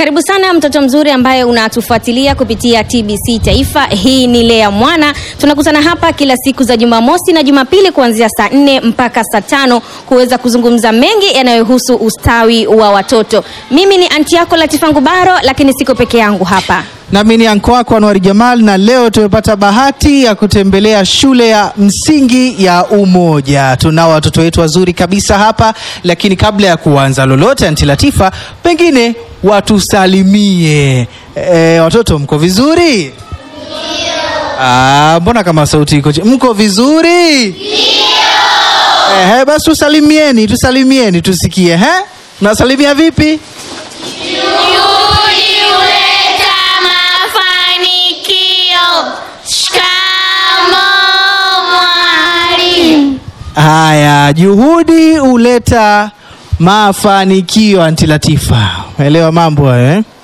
Karibu sana mtoto mzuri ambaye unatufuatilia kupitia TBC Taifa. Hii ni Lea Mwana. Tunakutana hapa kila siku za Jumamosi na Jumapili kuanzia saa nne mpaka saa tano kuweza kuzungumza mengi yanayohusu ustawi wa watoto. Mimi ni anti yako Latifa Ngubaro, lakini siko peke yangu hapa. Nami ni anko wako Anwari Jamal, na leo tumepata bahati ya kutembelea shule ya msingi ya Umoja. Tunao watoto wetu wazuri kabisa hapa, lakini kabla ya kuanza lolote, anti Latifa, pengine watusalimie. E, watoto mko vizuri? Ah, mbona kama sauti iko chini? Mko vizuri? Ehe, basi tusalimieni, tusalimieni tusikie. He? Nasalimia vipi? Juhudi huleta mafanikio. Shikamoo mwalimu. Haya, juhudi huleta mafanikio. Anti Latifa, elewa mambo hayo eh?